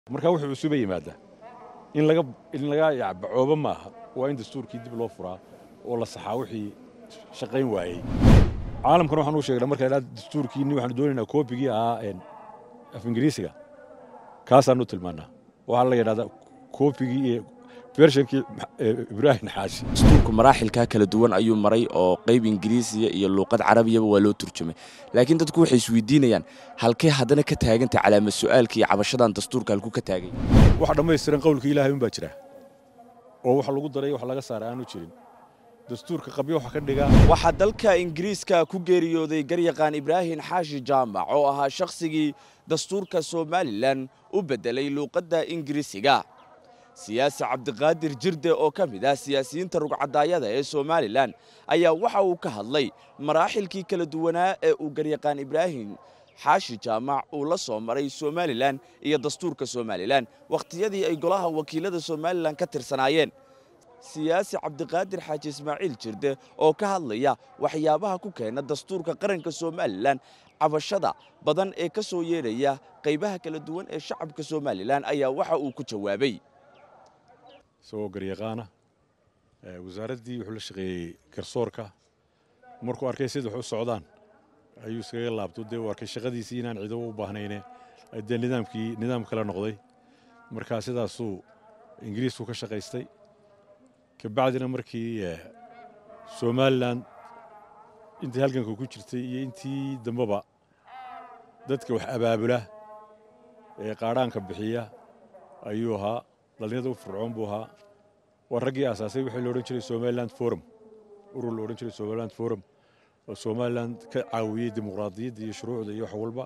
markaa wuxuu cusuba yimaadaa in laga in laga yacbacooba maaha waa in dastuurkii dib loo furaa oo la saxaa wixii shaqayn waayey caalamkan waxaan u sheegnaa marka idhaa dastuurkiinni waxaanu doonaynaa koobigii ahaa af ingiriisiga kaasaanu tilmaannaa waxaa la yidhahdaa koobigii iyo bershankii ibraahim xaashi dastuurku maraaxilkaa kala duwan ayuu maray oo qayb ingiriisiya iyo luuqad carabiyaba waa loo turjumay laakiin dadku waxay isweydiinayaan halkee haddana ka taagantay calaamad su'aalka iyo cabashadan dastuurka halku ka taagay waxa dhammaystiran qowlka ilaahay unbaa jira oo wax lagu daray wax laga saara aanu jirin dastuurka qabyo waxa ka dhiga waxaa dalka ingiriiska ku geeriyooday garyaqaan ibraahim xaashi jaamac oo ahaa shakhsigii dastuurka somalilan u beddelay luuqadda ingiriisiga siyaasi cabdiqaadir jirde oo ka mid ah siyaasiyiinta rugcadaayada ee somalilan ayaa waxa uu ka hadlay maraaxilkii kala duwanaa ee uu garyaqaan ibraahim xaashi jaamac uu la soo maray somalilan iyo dastuurka somalilan wakhtiyadii ay golaha wakiilada somalilan ka tirsanaayeen siyaasi cabdiqaadir xaaji ismaaciil jirde oo ka hadlaya waxyaabaha ku keena dastuurka qaranka somalilan cabashada badan ee ka soo yeedhaya qaybaha kala duwan ee shacabka somalilan ayaa waxa uu ku jawaabay isagoo garyaqaana wasaaraddii wuxuu la shaqeeyey garsoorka markuu arkay sida wax u socdaan ayuu iskaga laabto dee uu arkay shaqadiisii inaan ciido u baahnayne dee nidaamkii nidaam kale noqday markaa sidaasuu ingiriisku ka shaqaystay kabacdina markii somalilan intii halganka ku jirtay iyo intii dambeba dadka wax abaabula ee qaadhaanka bixiya ayuu ahaa dhallinyada u fircoon buu ahaa waa raggii aasaasay wixii loodhan jiray somaliland forum urur loodhan jiray somaliland forum oo somaliland ka caawiyey dimuqraadiyadda iyo shuruucda iyo wax walba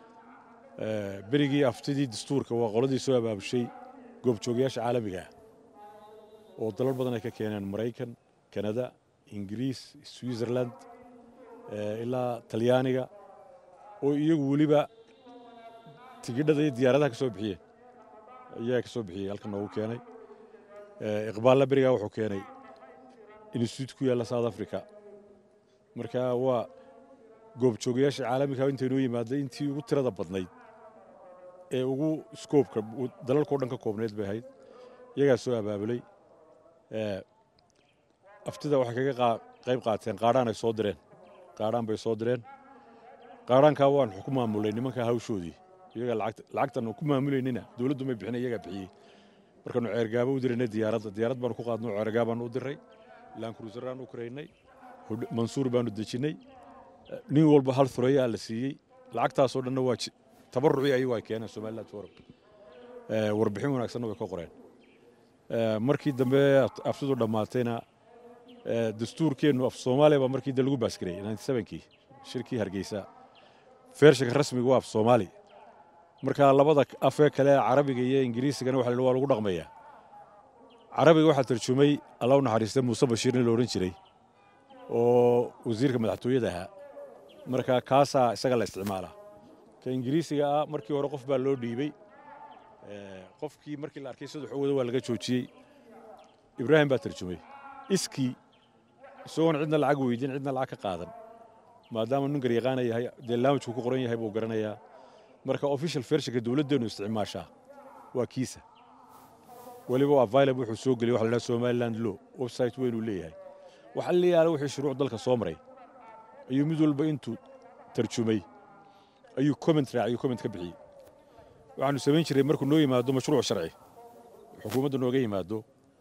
berigii aftidii dastuurka waa qoladii soo abaabushay goobjoogayaasha caalamiga ah oo dalal badan ay ka keeneen maraykan kanada ingiriis switzerland ilaa talyaaniga oo iyagu weliba tigidhada iyo diyaaradaha ka soo bixiyeen ayaa ka soo bixiyey halkan noogu keenay iqbaalla berigaa wuxuu keenay institute ku yaalla south africa marka waa goobjoogayaasha caalamiga intaynoo yimaada intii ugu tirada badnayd ee ugu skoobka dalalkao dhan ka koobnayd bay ahayd iyagaa soo abaabulay aftida waxay kaga qayb qaateen qaadhaan ay soo direen qaadhaan bay soo direen qaadhaankaa waan ku maamulay nimanka hawshoodii iyaga lacagtan ku maamulaynina dowladdu may bixina iyagaa bixiyey markaanu ceergaabo u diraynay diyaaradda diyaarad baanu ku qaadno ceergaa baanu u diray laankurusaraan u karaynay mansuur baanu dejinnay nin walba hal furayaa la siiyey lacagtaasoo dhanna waa tabarucii ayagu ay keeneen somaliland forum warbixin wanaagsanna way ka qoreen markii dambe aftidu dhammaatayna dastuurkeennu af soomaaliya baa markii de lagu baasgareeyey kii shirkii hargeysa feershanka rasmiga waa af soomaali marka labada afee kale carabiga iyo ingiriisigana waxa waa lagu dhaqmayaa carabiga waxaa tarjumay alla u naxariistay muuse bashiir nin la odhan jiray oo wasiirka madaxtooyada ahaa marka kaasaa isaga la isticmaalaa ka ingiriisiga ah markii hore qof baa loo dhiibey qofkii markii la arkay saddex owada waa laga joojiyey ibraahim baa tarjumay iskii isagoon cidna lacag weydiin cidna lacag ka qaadan maadaama nin garyaqaana yahay dee laamajku ku qoran yahay buu garanayaa marka official fershanka dowladdeennu isticmaashaa waa kiisa weliba waa vilab wuxuu soo geliyay waxa la dhaha somaliland law website weynuu leeyahay waxa la yaala wixii shuruuc dalka soo maray ayuu mid walba intuu tarjumay ayuu comment raaciyuu comment ka bixiyey waxaanu samayn jiray markuu noo yimaado mashruuc sharci xukuumadda nooga yimaado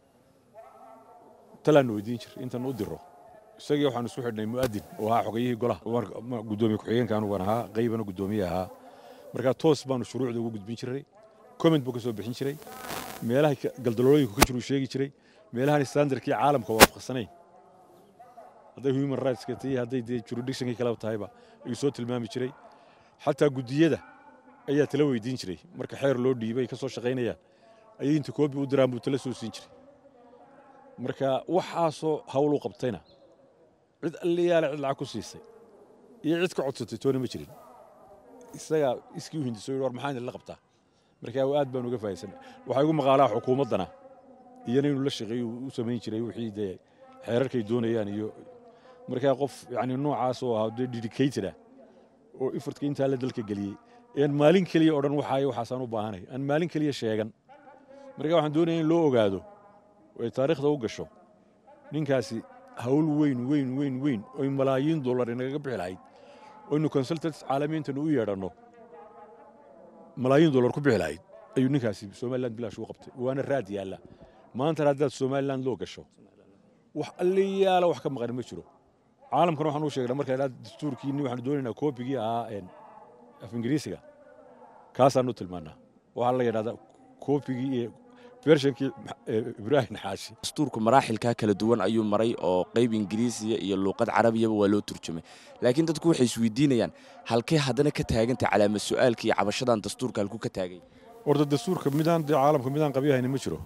talaannu weydiin jir intan u diro isagii waxaanu isku xidhnay mu'adin oo ahaa xogayihii golaha gudoomiye ku-xigeenka anugan ahaa qaybana guddoomiye ahaa markaa toos baanu shuruucda ugu gudbin jiray comment buu ka soo bixin jiray meelaha galdaloolooyinku ka jiruu sheegi jiray meelahan standardkii caalamka waafaqsanayn hadday human rightska tahay hadday dee jurisdictionkii kaleba tahayba ayuu soo tilmaami jiray xataa guddiyada ayaa tala weydiin jiray marka xeer loo dhiibay ka soo shaqaynayaan ayay inta koobi u diraan buu tala soo siin jiray marka waxaasoo hawl u qabtayna cid alliyaale cid lacag ku siisay iyo cid ka codsatay toona ma jirin isagaa iskii u hindiso war maxaan idinla qabtaa markaa aad baan uga fahaysana waxaa igu maqaalaa xukuumaddana iyana inuu la shaqeeyo u samayn jiray wixii dee xeerarkay doonayaan iyo markaa qof yani noocaas oo ahaa dee dedicated ah oo ifartka intaa la dalka geliyey een maalin keliya odhan waxaayo waxaasaan u baahanay aan maalin keliya sheegan marka waxaan doonaya in loo ogaado oo ay taariikhda u gasho ninkaasi hawl weyn weyn weyn weyn oy malaayiin dollar inagaga bixi lahayd oynu consultants caalamiintanu u yeedhanno malaayiin dollar ku bixi lahayd ayuu ninkaasi somaliland bilaash u qabtay waana raad yaalla maantana haddaad somaliland loo gasho wax alliyaala wax ka maqan ma jiro caalamkana waxaan u sheegnaa marka idhaa dastuurkiinni waxaanu doonaynaa koobigii ahaa af ingiriisiga kaasaanu tilmaanaa waxaa la yidhahdaa koobigii iyo bershankii ibraahim xaashi dastuurku maraaxilkaa kala duwan ayuu maray oo qayb ingiriisiya iyo luuqad carabiyaba waa loo turjumay laakiin dadku waxay isweydiinayaan halkee haddana ka taagantay calaamad su'aalka iyo cabashadan dastuurka halku ka taagay horta dastuurka midaan dee caalamka midaan qabyahayna ma jiro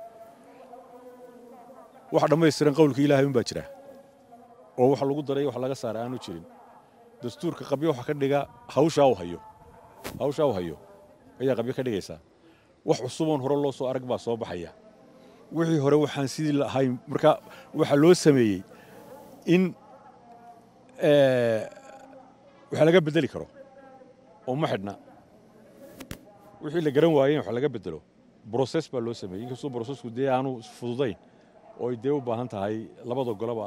wax dhammaystiran qowlka ilaahay unbaa jira oo wax lagu daray wax laga saara aanu jirin dastuurka qabyo waxa ka dhiga hawshaa u hayo hawshaa u hayo ayaa qabyo ka dhigaysaa wax cusuboon hore loo soo arag baa soo baxaya wixii hore waxaan sidii lahayn marka waxaa loo sameeyey in wax laga bedeli karo oo ma xidhna wixii la garan waayeen wax laga bedelo broses baa loo sameeyey inkastoo brosesku dee aanu fududayn oo ay dee u baahan tahay labada golaba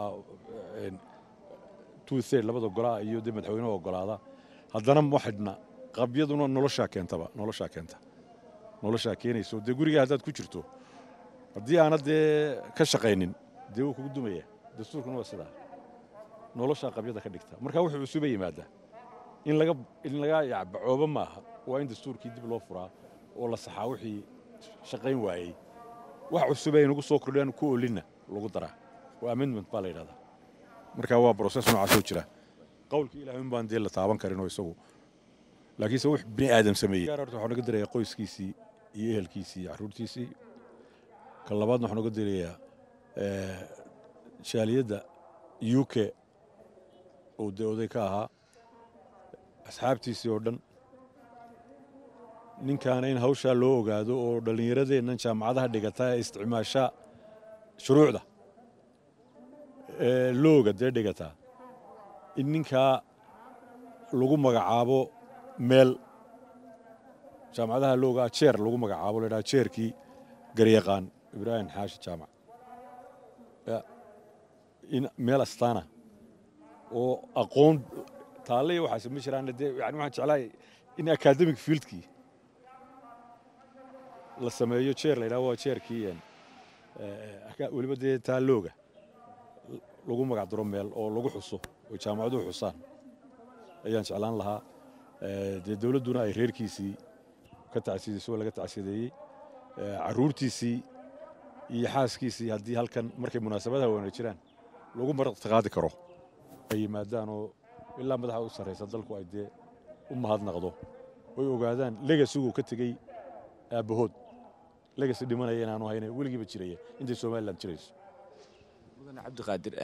two third labada golaa iyo dee madaxweynaha ogolaada haddana ma xidhna qabyaduna noloshaa keentaba noloshaa keenta noloshaa keenayso dee gurigaa haddaad ku jirto haddii aanad dee ka shaqaynin dee wuu kugu dumaya dastuurkuna waa sidaa noloshaa qabyada ka dhigta marka wuxuu cusuba yimaadaa in laga in laga yacbacooba maaha waa in dastuurkii dib loo furaa oo la saxaa wixii shaqayn waayey wax cusub ay nagu soo kordhiyaan ku olinna lagu daraa waa amendment baa la yidhahdaa marka waa broses noocaasoo jira qowlka ilaahay un baan dee la taaban karin oo isagu laakiinse wux bini aadam sameeyey horta waxaa naga dirayaa qoyskiisii iyo ehelkiisii iyo carruurtiisii ka labaadna waxaa naga dirayaa jaaliyadda u k oo dee oday ka ahaa asxaabtiisii oo dhan ninkaana in hawshaa loo ogaado oo dhallinyaradeennan jaamacadaha dhigata ee isticmaasha shuruucda looga dee dhigataa in ninkaa lagu magacaabo meel jaamacadaha loogaa jeer lagu magacaabo ladhaha jeerkii garyaqaan ibraahim xaashi jaamac in meel astaana oo aqoon taalle iyo waxaase ma jiraan dee yani waxaan jeclahay in academic fieldkii la sameeyo jeer la yidhaha waa jeerkii weliba dee taa looga lagu magac diro meel oo lagu xuso oo jaamacaduhu xusaan ayaan jeclaan lahaa dee dowladduna ay reerkiisii ka tacsiidayso oo laga tacsiideeyey carruurtiisii iyo xaaskiisii haddii halkan markay munaasabadaha wana jiraan lagu maraqtiqaadi karo ay yimaadaan oo ilaa madaxa u sarraysa dalku ay dee u mahadnaqdo oy ogaadaan legasiguu ka tegey aabbahood legasi dhimanaya inaanu hayna weligiiba jiraya intay somalilan jirayso mudane cabdiqaadir